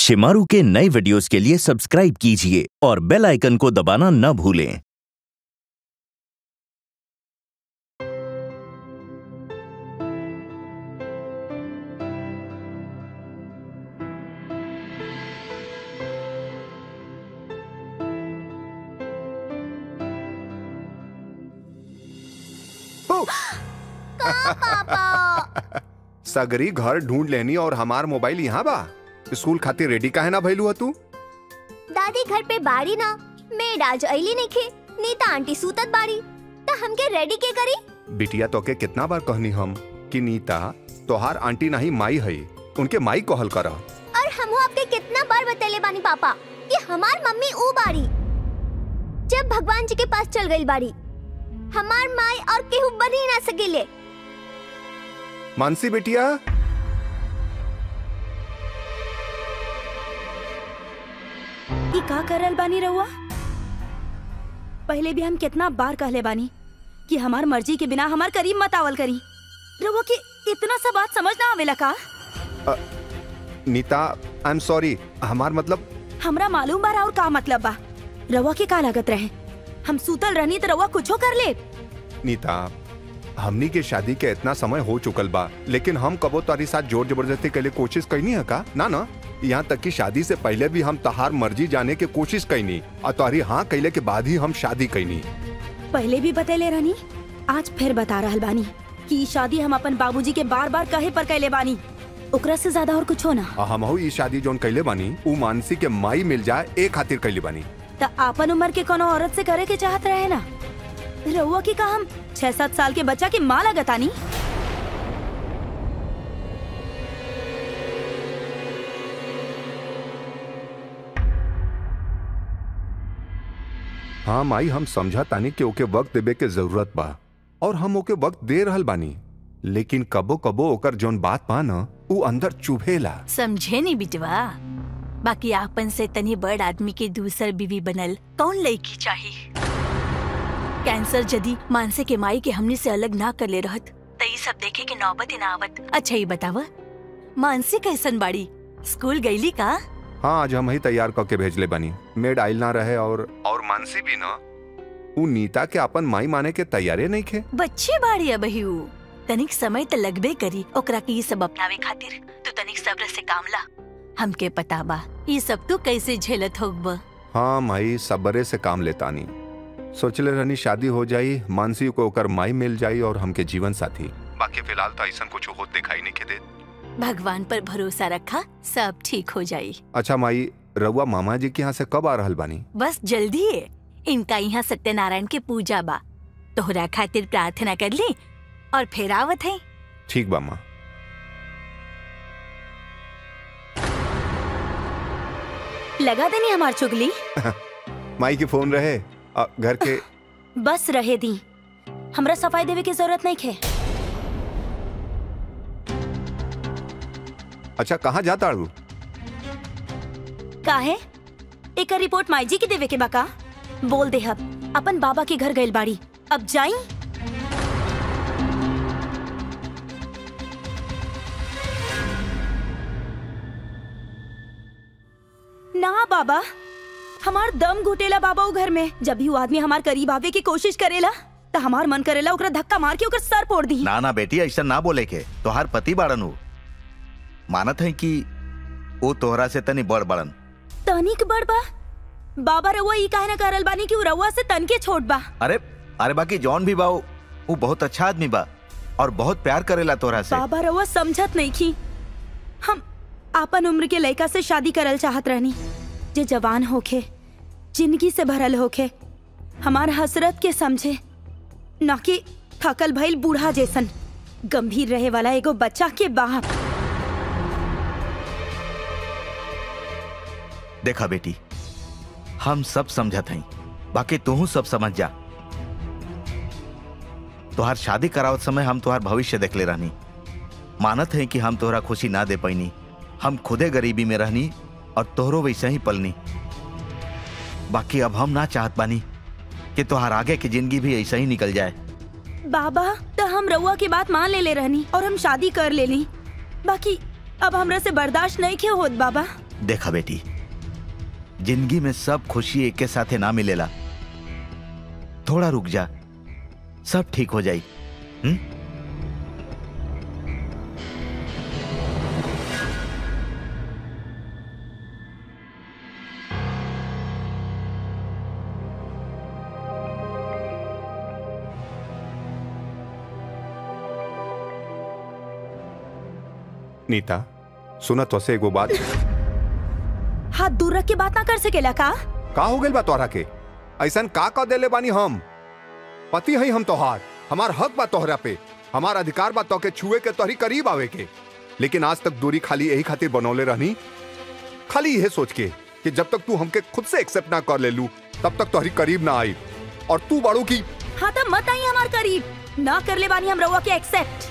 शिमारू के नए वीडियोस के लिए सब्सक्राइब कीजिए और बेल आइकन को दबाना न भूलें सगरी घर ढूंढ लेनी और हमार मोबाइल यहाँ बा स्कूल खातिर रेडी काहे ना भइलू ह तू दादी घर पे बाड़ी ना मेड आज अली नइखे नीता आंटी सूतत बाड़ी त हमके रेडी के करी बिटिया तोके कितना बार कहनी हम कि नीता तोहार आंटी नहीं माई है उनके माई कहल कर और हमहू आपके कितना बार बतैले बानी पापा कि हमार मम्मी ऊ बाड़ी जब भगवान जी के पास चल गई बाड़ी हमार माई और केहू बन ही ना सकेले मानसी बिटिया ई का करल बानी रहुआ पहले भी हम कितना बार कहले बानी कि हमार मर्जी के बिना हमार करीब मत आवल करी रहुआ के इतना सा बात समझ ना आवेला का नीता आई एम सॉरी हमार मतलब हमरा मालूम बा और का मतलब बा रहुआ के का लागत रहे हम सूतल रहनी तो रहुआ कुछो कर ले नीता हमनी के शादी के इतना समय हो चुकल बा लेकिन हम कबो तारी साथ जोर जबरदस्ती के लिए कोशिश कैनी है का ना ना यहाँ तक कि शादी से पहले भी हम तहार मर्जी जाने के कोशिश कैनी और तारी हाँ कैले के बाद ही हम शादी कैनी पहले भी बतेले रहनी आज फिर बता रहल बानी कि ई शादी हम अपन बाबूजी के बार बार कहे पर कैले बानी ओकरा से ज्यादा और कुछ ना आ हम ई शादी जोन कैले बानी ऊ मानसी के माई मिल जाए ए खातिर कैले बानी त आपन उम्र के कोनो औरत से करे के चाहत रहे ना रहुआ की का हम छह सात साल के बच्चा के माँ लगतानी हाँ माई हम समझा तानी कि ओके वक्त देवे के जरूरत बा और हम ओके वक्त दे रहल बानी लेकिन कबो कबो ओकर जोन बात बा न ऊ अंदर चुभेला समझे नहीं बिटवा बाकी आपन से तनी बड़ आदमी के दूसर बीवी बनल कौन लड़की चाहिए कैंसर जदी मानसे के माई के हमने से अलग ना कर ले रहत त ई सब देखे के नौबत ही ना आवत अच्छा ही बतावा मानसी कैसन बाड़ी स्कूल गईली का हाँ आज हम ही तैयार करके भेजले बानी मेड आइल ना रहे और और मानसी भी ना ऊ नीता के अपन माई माने के तैयारे नहीं खे बच्चे बाड़ी अब ही ऊ। तनिक समय त लगबे करी ओकरा के ई सब अपनावे खातिर तू तनिक सब्र से काम ला हमके पता बा ई सब तू कैसे झेलत होब हाँ माई सबरे से काम लेतानी सोचले रहनी शादी हो जाई मानसी को ओकर माई मिल जाई और हमके जीवन साथी बाकी फिलहाल तो ऐसा कुछ होत दिखाई नहीं के दे भगवान पर भरोसा रखा सब ठीक हो जाई अच्छा माई रउआ मामा जी के यहाँ से कब आ रहल बानी बस जल्दी है इनका यहाँ सत्यनारायण के पूजा बा तोहरा खातिर प्रार्थना कर ली और फिर आवत है ठीक बा माँ लगा देनी हमार चुगली माई के फोन रहे अ, घर के बस रहे दी हमरा सफाई देवे की जरूरत नहीं खे अच्छा कहाँ जाता अड़ू काहे एक रिपोर्ट माई जी की देवे के बाका बोल दे हब अपन बाबा के घर गइल बाड़ी अब जाई ना बाबा हमार दम घुटेला बाबा उ घर में जब भी वो आदमी हमार करीब आवे की कोशिश करेला तो हमार मन करेला ओकरा धक्का मार के ओकर सर फोड़ दी ना ना बेटी ऐसा ना बोले के तोहार पति बाड़न हो मानत है कि वो तोहरा से तनी बड़ बड़न तनिक बड़ बा बाबा रउआ ई काहे ना करल बानी कि उ रउआ से तन के छोट बा अरे अरे बाकी जॉन भी बा वो वो बहुत अच्छा आदमी बा और बहुत प्यार करेला तोहरा से बाबा रउआ समझत नहीं की हम आपन उम्र के लड़का से शादी करल चाहत रहनी जे जवान होखे जिंदगी से भरल होखे हमार हसरत के समझे न कि थकल भइल बूढ़ा जैसन गंभीर रहे वाला एगो बच्चा के बाप देखा बेटी हम सब समझत हई बाकी तू सब समझ जा तोहार शादी करावत समय हम तोहार भविष्य देखले रहनी मानत है कि हम तोहरा खुशी ना दे पैनी हम खुदे गरीबी में रहनी और तोहरो वैसे ही पलनी बाकी अब हम ना चाहत बानी कि तोहार आगे की जिंदगी भी ऐसा ही निकल जाए बाबा तो हम रउआ की बात मान ले ले रहनी और हम शादी कर लेनी बाकी अब हमरा से बर्दाश्त नहीं क्यों होत बाबा देखा बेटी जिंदगी में सब खुशी एक के साथे ना मिलेला थोड़ा रुक जा सब ठीक हो जाई हम्म नीता सुना तो से एगो बात हाथ दूर रख के बात ना कर सकेला का का हो गइल बा तोहरा के ऐसन का का देले बानी हम पति हई हम तोहार हमार हक बा तोहरा पे हमार अधिकार बा तोके छुए के तोहरी करीब आवे के लेकिन आज तक दूरी खाली यही खातिर बनौले रहनी खाली यह सोच के कि जब तक तू हमके खुद से एक्सेप्ट ना कर ले लू तब तक तोहरी करीब ना आई और तू बाड़ू की हाँ तो मत आई हमार करीब ना कर ले बानी हम रउआ के एक्सेप्ट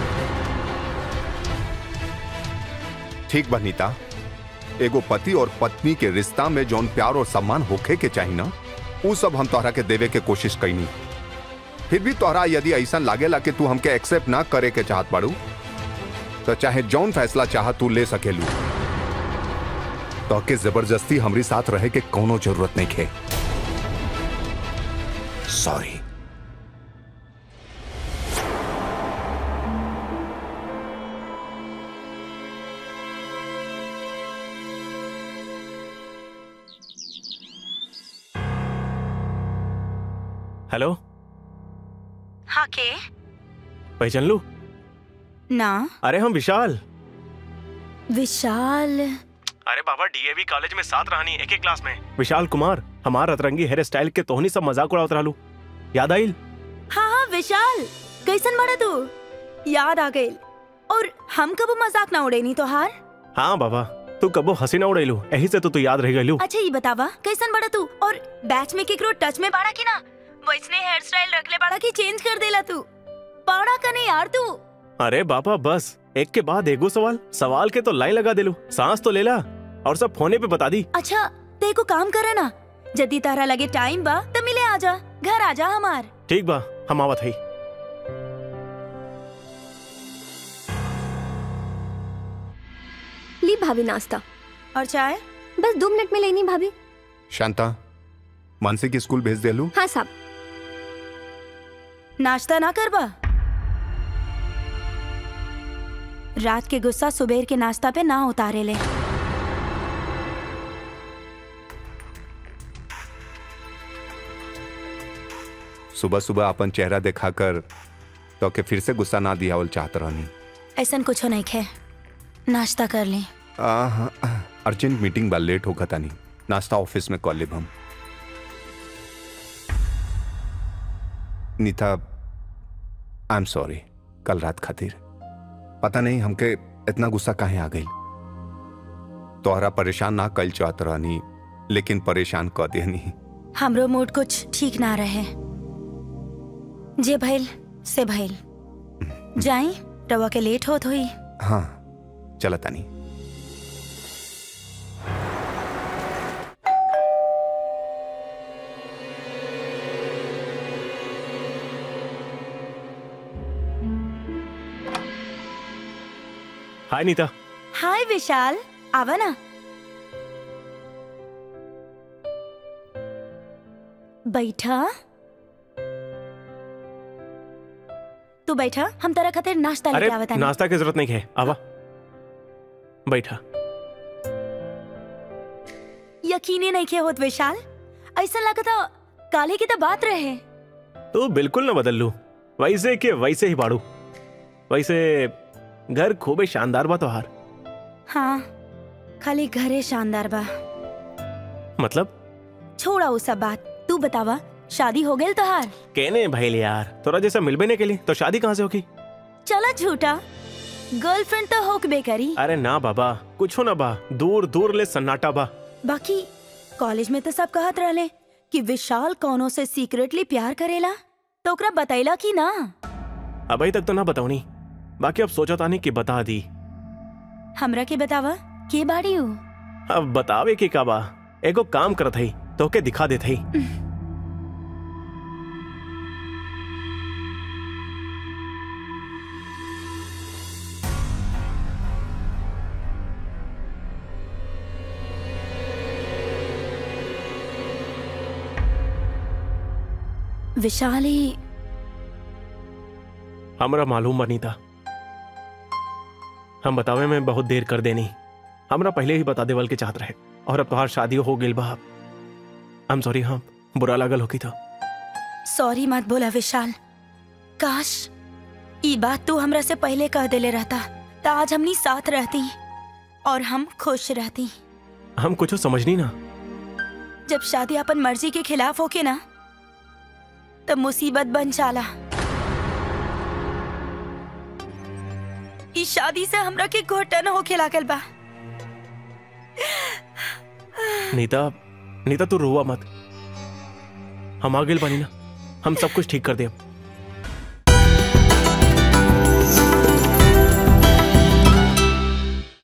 ठीक बा नीता एगो पति और पत्नी के रिश्ता में जौन प्यार और सम्मान होखे के चाहिए ना उ सब हम तोहरा के देवे के कोशिश कैनी फिर भी तोहरा यदि ऐसा लागेला कि तू हमके एक्सेप्ट ना करे के चाहत बाड़ू तो चाहे जौन फैसला चाह तू ले सकेलू तो के जबरदस्ती हमरी साथ रहे के कोनो जरूरत नहीं खे सॉरी हेलो हाँ के पहचान लू ना अरे हम विशाल विशाल अरे बाबा डीएवी कॉलेज में साथ रहनी एक एक क्लास में विशाल कुमार हमार रतरंगी हेयर स्टाइल के तोहनी सब मजाक उड़ावत रहलू याद आइल हाँ हाँ विशाल कैसन बड़ा तू याद आ गई और हम कब मजाक ना उड़ेनी तो हार हाँ बाबा तू कबो हंसी ना उड़ेलू यही से तो तू याद रह गलू अच्छा ये बतावा कैसन बड़ा तू और बैच में केकरो टच में बाड़ा की ना वैसने हेयर स्टाइल रख ले बाड़ा की चेंज कर देला तू पाड़ा कने यार तू अरे बाबा बस एक के बाद एगो सवाल सवाल के तो लाइन लगा देलू सांस तो लेला और सब फोने पे बता दी अच्छा ते को काम करे ना जदी तारा लगे टाइम बा तो मिले आजा घर आजा हमार ठीक बा हम आवत हई ली भाभी नाश्ता और चाय बस दो मिनट में लेनी भाभी शांता मानसी की स्कूल भेज देलू हाँ साहब नाश्ता ना करबा रात के गुस्सा सुबेर के नाश्ता पे ना उतारे ले सुबह सुबह अपन चेहरा दिखाकर तो के फिर से गुस्सा ना दियावल चाहत रहनी ऐसन कुछ नहीं खे नाश्ता कर ली आहा, अर्जेंट मीटिंग बा लेट होगा तानी नाश्ता ऑफिस में कॉल लेब हम नीता आई एम सॉरी कल रात खातिर पता नहीं हमके इतना गुस्सा काहे आ गई तोहरा परेशान ना कल चाहत रहनी लेकिन परेशान क देनी हमरो मूड कुछ ठीक ना रहे जे भइल से भइल जाई रवा के लेट होत हुई हाँ चला तानी हाय नीता हाय विशाल आवा ना बैठा तू बैठा हम तेरा खातिर नाश्ता अरे लेके आवत आनी नाश्ता की जरूरत नहीं है आवा बैठा यकीने नहीं किया होत विशाल ऐसा लगता काले की तो बात रहे तू बिल्कुल ना बदल लू वैसे के वैसे ही बाड़ू वैसे घर खूबे शानदार बा तोहार हाँ खाली घरे शानदार बा मतलब छोड़ा वो सब बात तू बतावा शादी हो गई तोहार कहने भैल यार तोरा जैसा मिलबे नहीं के लिए तो शादी कहाँ से होगी चला झूठा गर्लफ्रेंड तो होकबे करी अरे ना बाबा कुछो ना बा दूर दूर ले सन्नाटा बा बाकी कॉलेज में तो सब कहत रहले कि विशाल कौनो से सीक्रेटली प्यार करेला तो ओकरा बतैला कि ना अभी तक तो ना बताऊनी बाकी अब सोचा तानी कि बता दी हमरा के बतावा के बाड़ी हूँ अब बतावे कि का बा एगो काम करत हई तो के दिखा देत हई विशाली हमरा मालूम बनी था हम बतावे में बहुत देर कर देनी हमरा पहले ही बता देवल के चाहत रहे और अब तोहार शादी हो गेल बा आई एम सॉरी हाँ बुरा लागल होकी था सॉरी मत बोला विशाल काश ई बात तू हमरा से पहले कह देले रहता तो आज हमनी साथ रहती और हम खुश रहती हम कुछ समझनी ना जब शादी अपन मर्जी के खिलाफ होके ना तब मुसीबत बन जाला इस शादी से हमरा के घोटन होके लागल बा नीता नीता तू रोवा मत हम आ गेल बानी ना हम सब कुछ ठीक कर दे